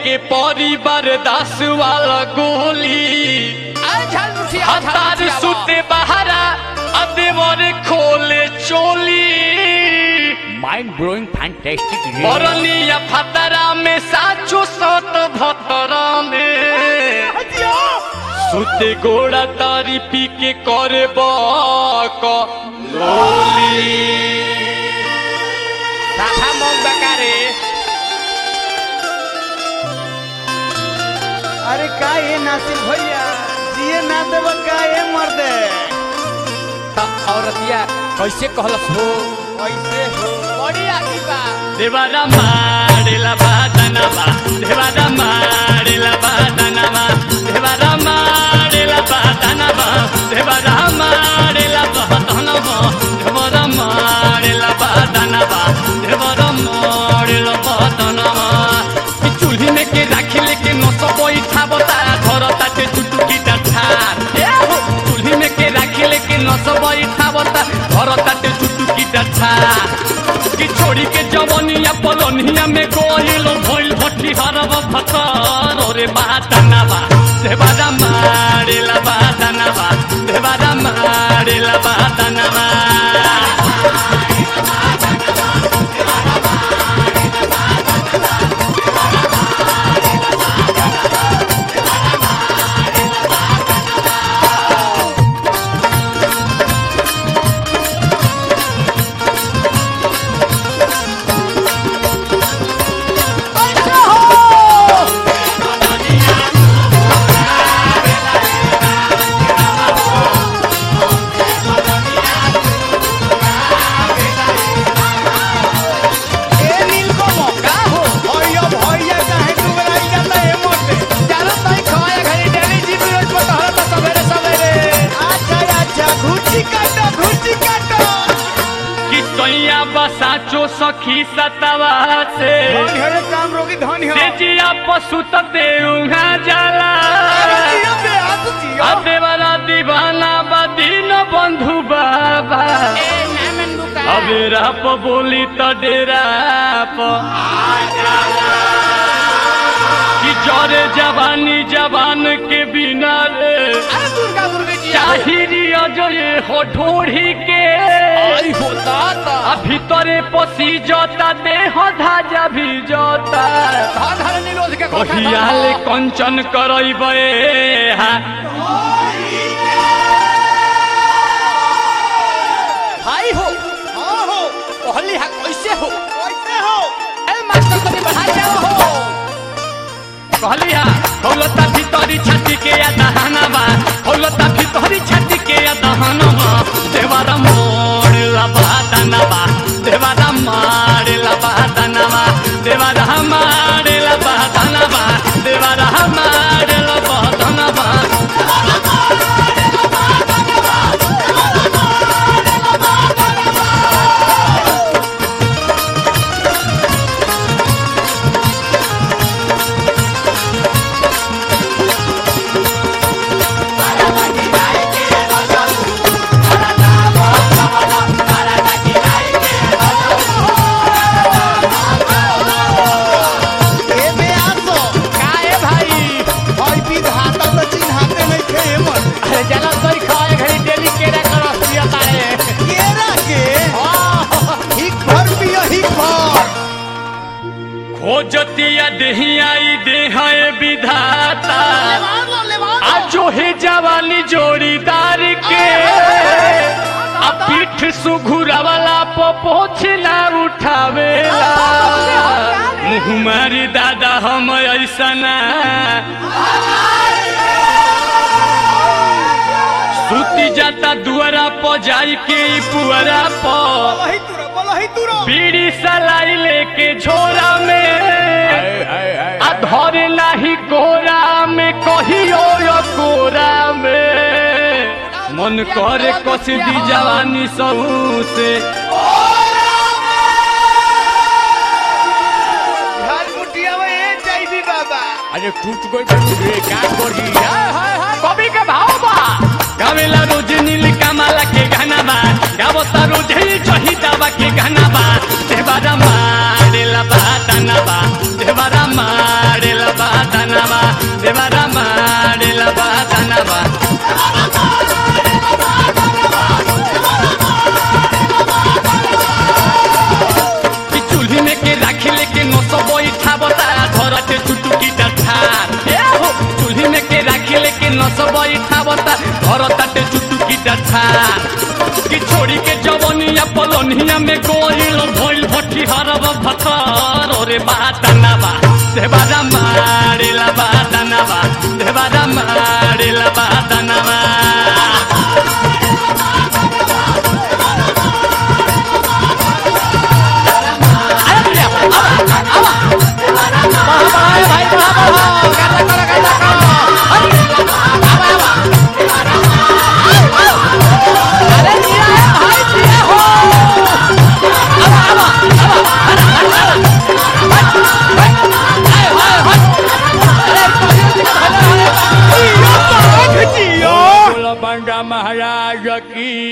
के परिवार दास वाला गोली आए झाल मुठिया हतार सुते बहारा अदेवर खोले चोली माइंड ब्लोइंग फैंटास्टिक बरनिया फतरा में साचो सत भतरा में सुते गोड़ा तारी पी के करे बक लोली साफा मौक बकारे अरे का ये नासिर भैया जिए ना देब का ये मर्दे त औरतिया कैसे कहलस हो कैसे हो बड़ी आगी बा देवारा मारेला बादनवा देवारा मारेला बादनवा देवारा मारेला बादनवा देवारा मारेला बादनवा देवारा मारेला बादनवा देवारा मारेला बादनवा ई चूल्ही में के राखी लेके नस बैठा बता घर ताटे चुटुकी डाठा ए हो चूल्ही में के राखी लेके नस बैठा बता घर ताटे चुटुकी डाठा कि छोड़ी के जवनिया पलनिया में गोइल भइल भट्टी हरब फतर रे बादनवा देवारा मारेला बादनवा देवारा मारेला बादनवा ए नीलकमो का हो भैया भैया काहे डुबराई जाता है मर्दे चलो तई खवाए घरी डेली जीव रोज पर तहरा त सवेरे सवेरे अच्छा अच्छा घुची काटो घुची काटो कि सैया बसाचो सखी सतवा से धन है रे काम रोगी धन है से जिया पशु तते उहा जाला जियो बे हाथ जियो देवारा दीवाना बदीन बंधु बाबा ए नामन बुका अबे राप बोली त डेरा प कि जरे जवानी जवान के बिना रे अरे दुर्गा दुर्गा जी चाहिरी अजय हो ढोढ़ी के आई होता ता आ भीतरे पसी जोता देह धाजा भी जोता धन हर नीलोज के कोठा कहियाले कंचन करैबे हा भाई हो हां हो पहली हा कैसे हो कैसे हो ए मास्टर को बढ़ा जाओ हो कहलिया हौलता भीतरी छाती के या दहनवा हौलता भीतरी छाती के या दहनवा देवारा मोड़ला बादनवा देवारा मारला बादनवा देवारा मारला बादनवा देवारा मारला बादनवा ए बे आसो का ए भाई भाई विधाता तो चिन्हाते नहीं थे ये मर्दे अरे चलो तई खवाए घरी डेली केरा कर रसिया तारे केरा के हां हिक भर पियो हिक भर खोजतिया देहियाई देहाए विधाता लेवान लो लेवान आजो है जवानी जोड़ीदार के आ पीठ सुघुरावाला पोछला उठावेला मुँह मारी दादा हम ऐसना सुती जाता दुआरा प जाई के ई पुअरा प वही तुरो बोलो ही तुरो बीड़ी सलाई लेके झोरा में आ धरे नाही कोरा में कहियो यो कोरा में मन करे कस दी जवानी सहू से घर मुटिया में ए जाइबी बाबा अरे टूट गई टूट गई का करी हाय हाय हाय कवि के भाव बा गावेला रोज नील कमाला के गाना बा गावता रोज ही जही दावा के गाना बा देवारा मारेला बा दाना बा देवारा मारेला नस बैठावता घर ताटे चुटुकी डठान कि छोड़ी के जवनिया पलनिया में गोइल भइल भट्टी हरब भतर रे बातनवा देवारा मारेला बातनवा देवारा मारेला बातनवा भाई भाई बढ़ा बढ़ा गाता करो गाता करो अरे दिया है भाई दिया हो जियो लबंगा महाराज की